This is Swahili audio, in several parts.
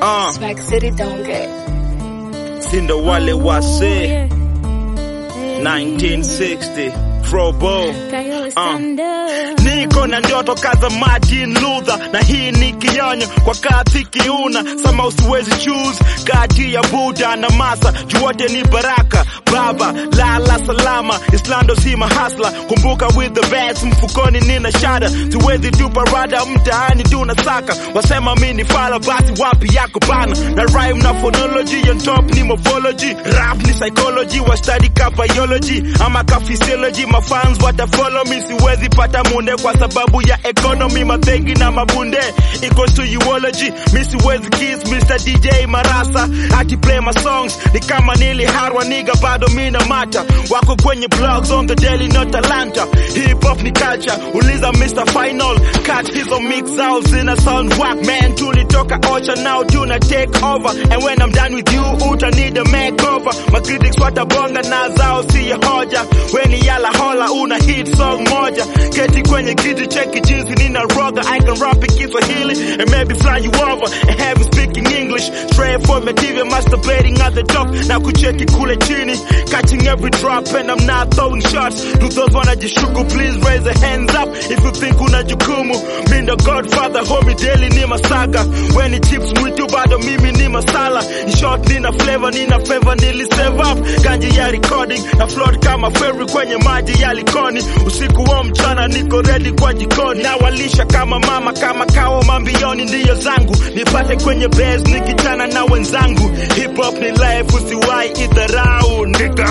Uh, Swag City don't get. sindo wale wase 1960 Frobo uh. Niko na ndoto kaza Martin Luther, na hii ni kionyo kwa kati kiuna sama, usiwezi choose kati ya Buddha na Masa, juwote ni baraka. Baba lala salama, Islando si mahasla, kumbuka with the best mfukoni nina shada, siwezi tupa rada mtaani tunasaka, wasema mi ni fala, basi wapi yako bana, na rhyme na phonology on top ni morphology, rap ni psychology, wa study ka biology ama ka physiology, mafans wata follow me, siwezi pata munde kwa sababu ya economy, mabegi na mabunde equals to eulogy, mi siwezi kiss Mr. DJ Marasa ati play my songs, ni kama niliharwa niga bado mina mata, wako kwenye blogs on the daily not Atlanta, hip hop ni culture, uliza Mr. Final, catch hizo mix out zina sound whack man, tulitoka ocha now tuna take over, and when I'm done with you uta need a makeover, my critics watabonga na zao si ya hoja, weni yala hola una hit song moja, keti kwenye kiti cheki jinsi nina roga, I can rap in Kiswahili and maybe fly you over and have you speaking English, straight from material masturbating at the top, na kucheki kule chini, catching every drop and I'm not throwing shots, to those wanajishuku please raise your hands up if you think una jukumu, mi ndo godfather homie daily ni masaga, weni chips mwitu bado mimi ni masala, in short nina flavor nina favor nili save up, ganji ya recording na float kama ferry kwenye maji ya likoni, usiku wa mchana niko ready kwa jikoni, na walisha kama mama kama kawa mambioni ndiyo zangu, nipate kwenye base nikichana na wenzangu, hip hop ni life usiwai idharau nigga.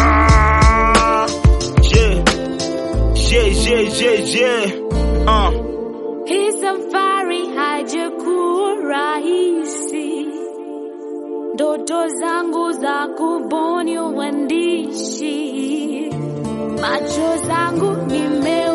Yeah. Yeah, yeah, yeah, yeah. Uh. Hii safari haijakuwa rahisi, ndoto zangu za kubuni uandishi, macho zangu nime